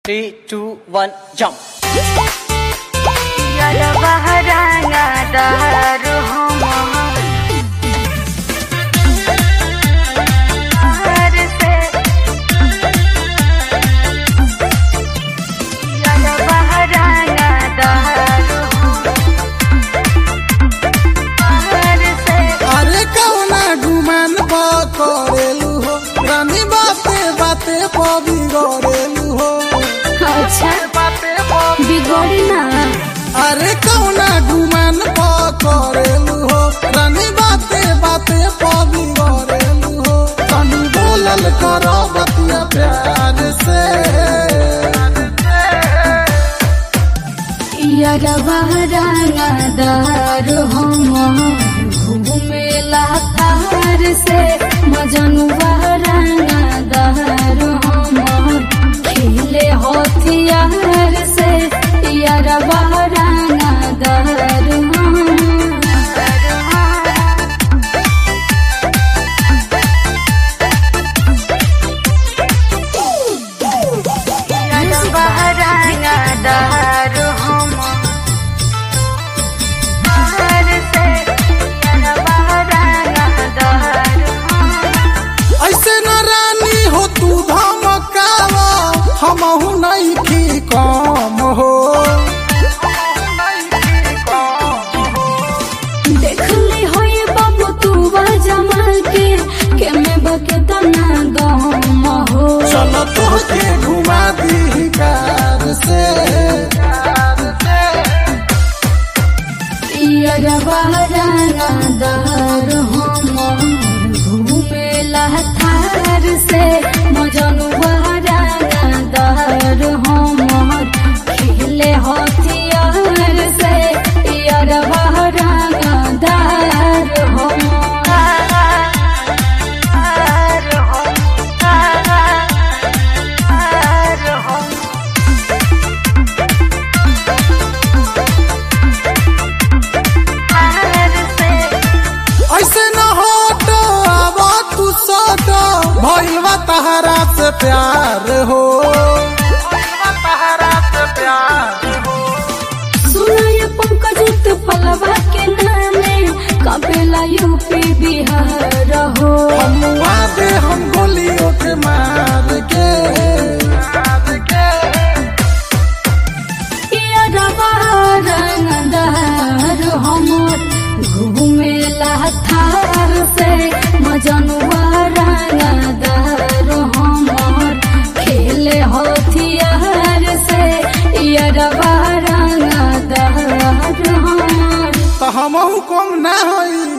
Three, two, one, jump. Yara baharanga daru homa Har se Yara baharanga daru Har se अरे कौना गुमान पकड़ेलू हो रानी बाते बाते बिगड़ेलू हो अच्छा बिगड़ी ना अरे कौना गुमान पकड़ेलू हो रानी बाते बाते बिगड़ेलू हो तनी बोलल करो बतिया प्यार से यारा बाहराना दार हम घूमेला तार से मजनू बाहराना दार हम खेले हथियार से यारा बाहराना दार हम यारा बाहराना दार हम तार से यारा बाहराना दार हम ऐसे न रानी हो तू धमकावा हमहू नहीं की कम हो देखले होए बाबू तू जमा के के में बके तना गम हो चलो तोके घुमा दी कार से यारा बाराना दार हम घूमेला थार से मजनू बाराना दार हम खेले हथियार से यारा बाराना दार हम ऐसे न हटो अब तू सटो भइलवा तहरा से प्यार हो सुनाय पंकज तो पलवा के नामे कपेला यूपी बिहार हो हमुआ दे हम गोलियों के मार के ये रंगदार हमर घूमेला थार से मजनुआ रंगदार हमर खेले हथियार से ये रंगदार हमर तो हमहू कम ना होई